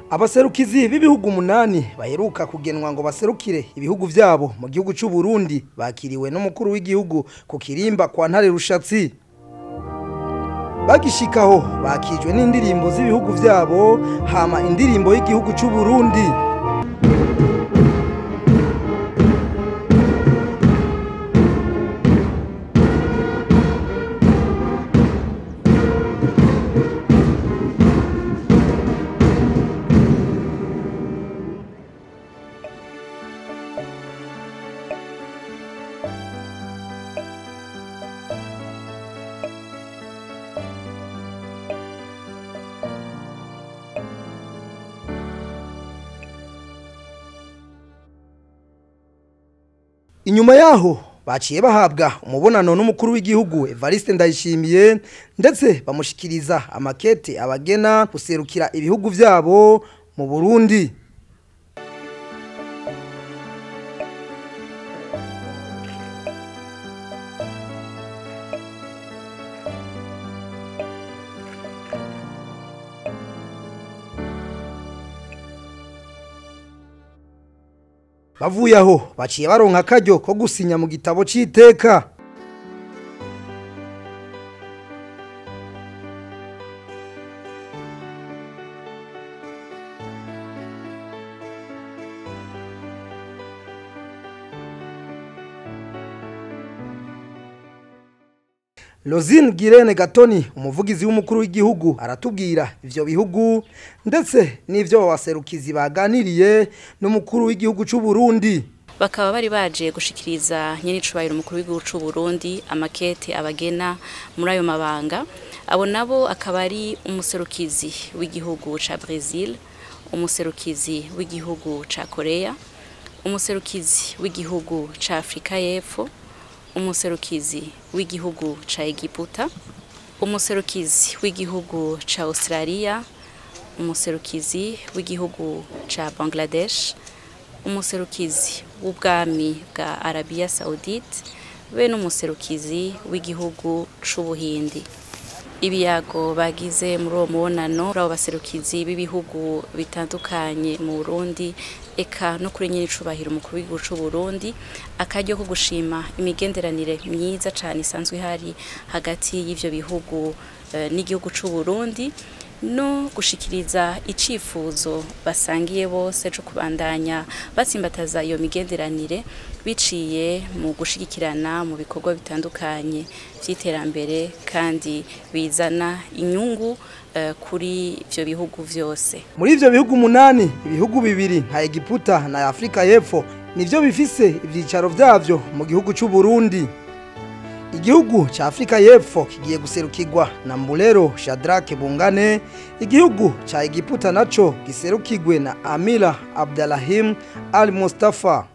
abaserukizi b'ibihugu umunani baheruka kugenwa ngo baserukire ibihugu vyabo mu gihugu c'u Burundi bakiriwe n'umukuru w'igihugu ku kirimba kwa ntare rushatsi bagishikaho bakijwe n'indirimbo z'ibihugu vyabo hama indirimbo y'igihugu c'u Burundi inyuma yaho baciye bahabwa umubonano n'umukuru w'igihugu Evariste Ndayishimiye ndetse bamushikiriza amakete abagena guserukira ibihugu vyabo mu Burundi bavuye aho baciye baronka akaryo ko gusinya mu gitabo c'iteka Lozine Girene Gatoni umuvugizi w'umukuru w'igihugu aratubwira ivyo bihugu ndetse n'ivyo baserukizi baganiriye n'umukuru w'igihugu c'u Burundi bakaba bari baje gushikiriza nyene icubahiro umukuru w'igihugu c'u Burundi amakete abagena muri ayo mabanga abo nabo akaba ari umuserukizi w'igihugu ca Brazil umuserukizi w'igihugu ca Korea umuserukizi w'igihugu ca Afrika y'Epfo umuserukizi w'igihugu ca Egiputa umuserukizi w'igihugu ca Australia umuserukizi w'igihugu ca Bangladesh umuserukizi w'ubwami bwa Arabia Saudite be n'umuserukizi w'igihugu c'Ubuhindi ibiyago bagize muri uwo mubonano abo baserukizi b'ibihugu bitandukanye mu Burundi eka no kuri nyine icubahiro umukuru w'igihugu c'u Burundi akaryo ko gushima imigenderanire myiza cane isanzwe ihari hagati y'ivyo bihugu uh, n'igihugu c'u Burundi no gushikiriza icifuzo basangiye bose cyo kubandanya batsimbataza iyo migenderanire biciye mu gushigikirana mu bikorwa bitandukanye by'iterambere kandi bizana inyungu uh, kuri ivyo bihugu vyose muri ivyo bihugu umunani ibihugu bibiri nka Egiputa na Afrika y'Epfo nivyo bifise ivyicaro vyavyo mu gihugu c'u Burundi igihugu ca Afrika y'Epfo kigiye guserukirwa na Mbulero Shadrake Bungane igihugu ca Egiputa naco giserukirwe na Amila Abdalahim Al Mustafa